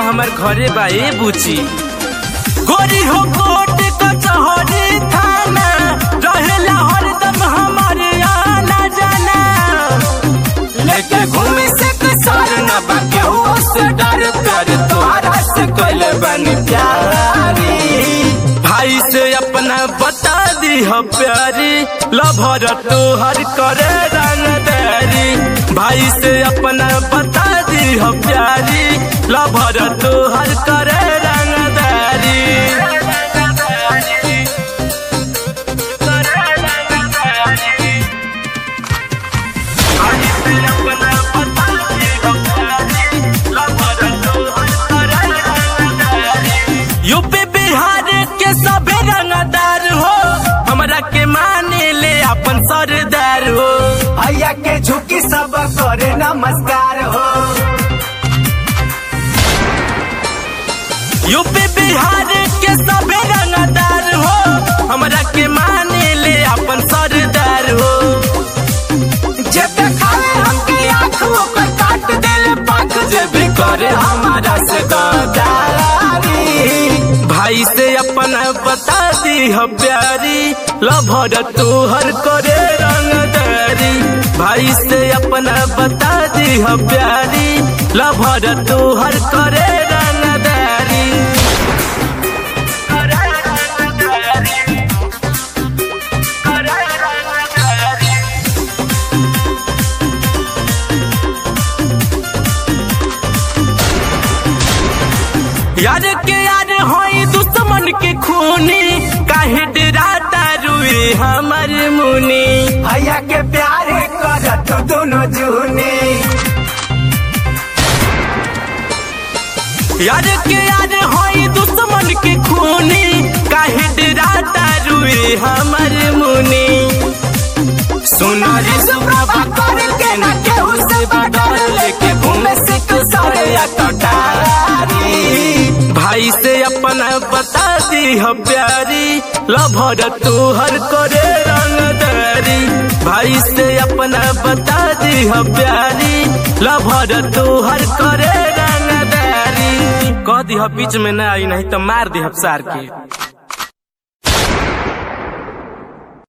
हमार घरे बा ए बुची गोरी हो कोट कचहरी थाना रहेला हरदम हमारे आना जाना लेके घूमे से कसर न बा केहू से डर कर तोहरा से कइल बनी प्यारी भाई से अपना बता दी हो प्यारी लभर तोहर करे रंगदारी भाई से अपना बता दी हो प्यारी लभर तोहर करे रंगदारी भाई से अपना बता दी हो प्यारी लभर तोहर करे रंगदारी यूपी बिहार के सभे रंगदार हो हमरा के माने ले अपन सरदार हो भैया के झुकी सब करे नमस्कार हो यूपी बिहार के सभे रंगदार हो हमरा के माने ले अपन सरदार हो जे देखावे हमके आँख ओकर काट देले पाख जे भी करे हमारा से गदारी भाई से अपना बता दी हो प्यारी लभर तोहर करे रंगदारी भाई से अपना बता दी हो प्यारी लभर तोहर करे रंगदारी करे रंगदारी करे रंगदारी यार के यार होई दुश्मन के खूनी काहे डराता रुए हमर मुनी भैया के प्यार करत दोनों जूनी यार के यार होई दुश्मन के खूनी काहे डराता रुए हमर मुनी सुनारी सुप्रभा कर के न केहू से बडर लेके घूमे से कसर या कटारी भाई से अपना बता दी हो प्यारी लभर तोहर करे रंगदारी भाई से अपना बता दी हो प्यारी लभर तोहर करे रंगदारी कह दी हो बीच में ना आई नहीं तो मार दी सार के